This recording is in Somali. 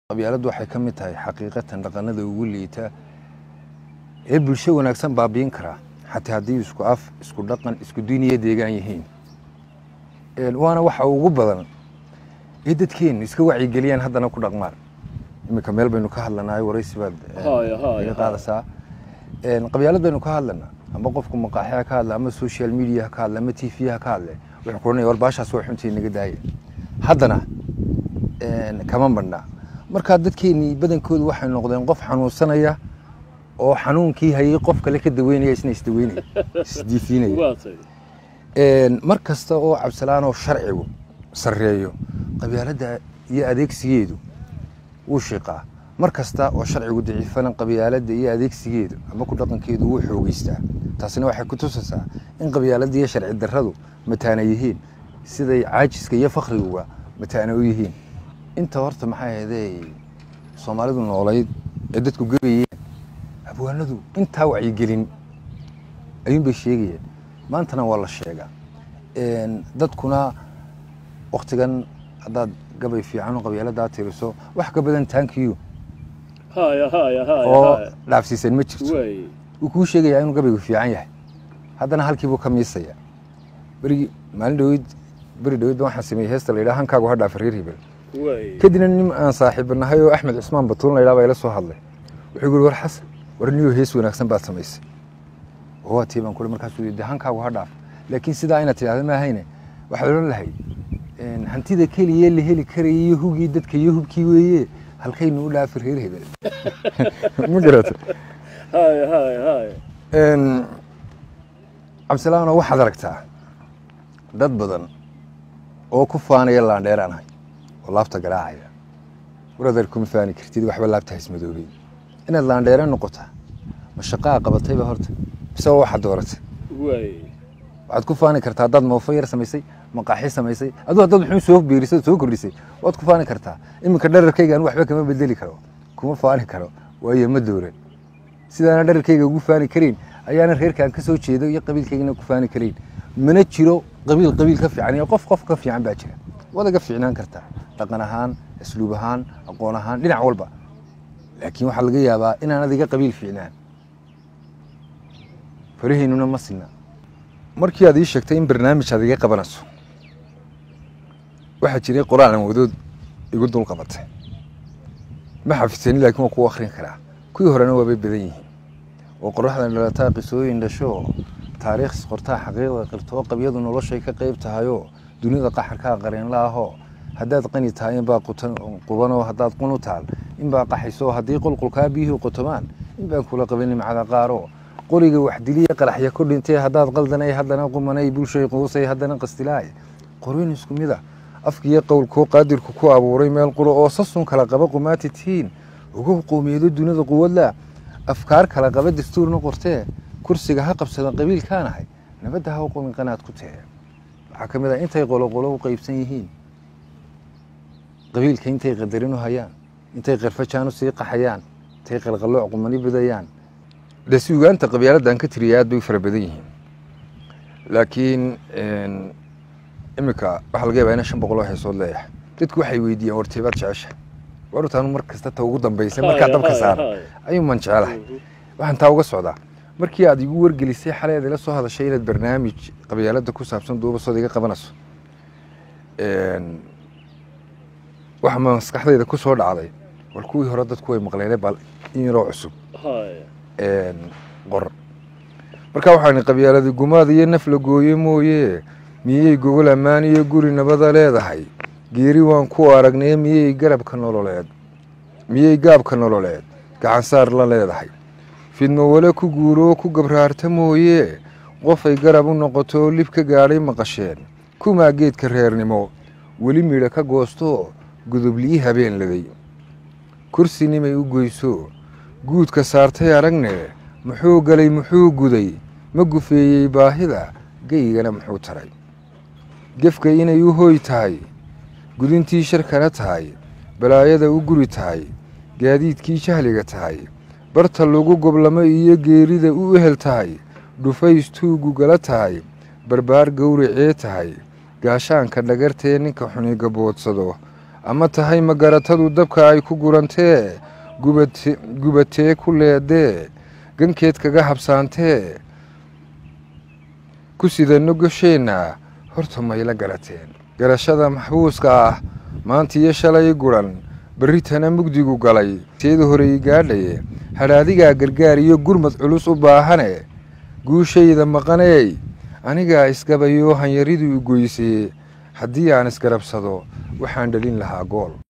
qabyaaladdu waxay ka mid tahay xaqiiqatan dhaqanada ugu liita ee bulsho wanaagsan baabiin karaa xataa haddii isku af isku dhaqan isku diiniya deegaan yihiin waana waxa ugu badan ee dadkeennu iska wacyigeliyaan haddana ku dhaqmaan iminka meel baynu ka hadlanahay waraysi baad iga qaadaysaa qabyaalad baynu ka hadlanaa ama qofku maqaaxi ka hadla ama social media ka hadla ama t v ha ka hadle wuxuu kuranaya war baashaas waa xuntii naga daaya haddana kama madhnaa markaa dadkeennii badankoodu waxay noqdeen qof xanuunsanaya oo xanuunkii hayay qof kale ka daweynaya isna isdaweynaya isdiifiinaya mar kasta oo cabsalaanoo sharcigu sarreeyo qabyaaladda iyo adeegsigeedu wuu shiiqaa mar kasta oo sharcigu daciifana qabyaaladda iyo adeegsigeedu ama ku dhaqankeedu wuu xoogeystaa taasina waxay ku tusaysaa in qabyaaladda iyo sharci darradu mataana yihiin siday caajiska iyo fakhriguga mataana u yihiin inta horta maxay ahaydee soomaalidu noolayd ee dadku gebayeen abwaanadu intaa wacyigelin ayuunbay sheegayeen maantana waa la sheegaa dadkuna waktigan haddaad gabay fiican oo qabyaaladaa tiriso wax ka badan taankiyu oo dhaafsiisan ma jirto wuu kuu sheegayaa inuu gabaygu fiican yahay haddana halkiibuu ka miisaya berigi maalin dhaweyd beri dhaweydba waxaan sameeyey heesta la yidhaha hankaagu ha dhaafa reer hebel kadibna nin aan saaxiiba nahay oo axmed cusmaan batuun la yidhaha baa ila soo hadlay wuxuu yiri war xasan war niyo hees wanaagsan baad samaysay oo waa tii baan kule markaasuu yidhi hankaagu ha dhaaf laakiin sidaa inaad tidhahda ma ahayne waxaad odhan lahayd hantida keliya la heli karaya iyo hugii dadka iyo hubkii weeye halkaynu u dhaafi reer hebel ma garata cabdisalaano waxaad aragtaa dad badan oo ku faanaya laandheeraan ahay oo laabta garaacaya waradeer kuma faani kartid waxba laabta haismadoobey inaad laandheera noqotaa ma shaqaa qabatayba horta mise waa waxaad dooratay waxaad ku faani kartaa haddaad moofo yar samaysay maqaaxi samaysay aduu haddaad wuxuu soo biirisay soo kordhisay waad ku faani kartaa iminka dherarkayga anu waxba kama bedeli karo kuma faani karo waayo ma dooran sidaana dherarkayga ugu faani karayn ayaana reerkaan ka soo jeedo iyo qabiilkaygana ku faani karayn mana jiro qabiil qabiil ka fiican iyo qof qof ka fiican baa jira waad aga fiicnaan kartaa dhaqan ahaan asluub ahaan aqoon ahaan dhinac walba laakiin waxaa laga yaabaa inaan adiga qabiil fiicnaan faraheynuna ma sinna markii aad ii sheegtay in barnaamij aad iga qabanayso waxaa jiray qoraalan wadood igu dul qabatay ma xafidsani laakiin waa ku akrin karaa kuwii horena waabay badan yihiin oo qoraxdan dhalataa qisooyin dhasho taariikhs qortaa xaqiiqda qirtoo qabyadu noloshay ka qayb tahayoo dunida qaxarkaa qareenla ahoo haddaad qani tahay inbaa qubanoo haddaad qun u taal inbaa qaxayso haddii qulqulkaa biyuhu qotomaan inbaan kula qaban nimcada qaaroo qoriga waxdiliya qaraxya ku dhintay haddaad qaldanay haddana qumanay bulshay quusay haddana qastilaay qorin isku mid a afkiiyo qowlkoo qaadirku ku abuuray meel quro oo sasun kala qaba qumaati tihiin ugu qowmiyado dunida quwadla afkaar kala qaba dastuurna qortee kursiga ha qabsada qabiilkaanahay nabadda ha u qomin qanaad ku tee waxaa ka mid ah intay qoloqolo u qaybsan yihiin qabiilka intay qadarin u hayaan intay qarfajaan u sii qaxayaan intay qalqallooc qumani badayaan de suugaanta qabyaaladdan ka tiriya aad bay u fara badan yihiin laakiin iminka waxaa laga yabaa ina shan boqol oo heesood leeyahay dadku waxay weydiiyaan warteebaad jecesha warutaanu mar kasta ta ugu dambaysay markaa dabka saara ayuu man jecelahay waxaan taa uga socdaa markii aad igu wargelisay xalay aad ila soo hadashay inaad barnaamij qabyaaladda ku saabsan duubasood iga qabanayso waxa maskaxdayda ku soo dhacday war kuwii hore dadku way maqleene bal in yaroo cusub qor marka waxaan qabyaaladi gumaad iyo naf la gooye mooye miyey gogol ammaan iyo guri nabada leedahay geeri waan ku aragnay miyey garabka nololeed miyey gaabka nololeed gacansaar la leedahay fidmo wale ku guuroo ku gabraarta mooye qofay garab u noqoto oo lib ka gaadhay maqasheen kumaa geedka reernimo weli midha ka goosto godoblii habeen laday kursinimay u goyso guudka saartay aragne muxuu galay muxuu guday ma gufeeyey baahida geygana muxuu taray gefka inay u hooy tahay gudintii sharkana tahay balaayada u guri tahay gaadiidkii jahliga tahay barta lagu goblamo iyo geerida u ehel tahay dhufays tuugu gala tahay barbaar gowracee tahay gaashaanka dhagartee ninka xuni gaboodsado ama tahay magaratadu dabka ay ku gurantee gubate gubatee ku leedee gankeed kaga habsaantee ku sidano gosheenna horta mayla garateen garashada maxbuuska ah maanta iyo shalay guran berritana mugdigu galay teeda horey gaadhaye hadhaadigaa gargaar iyo gurmad culus u baahane guushayda maqaneey anigaa isgabayoo hanyaridu i goysee haddii aan isgarabsado waxaan dhalin lahaa gool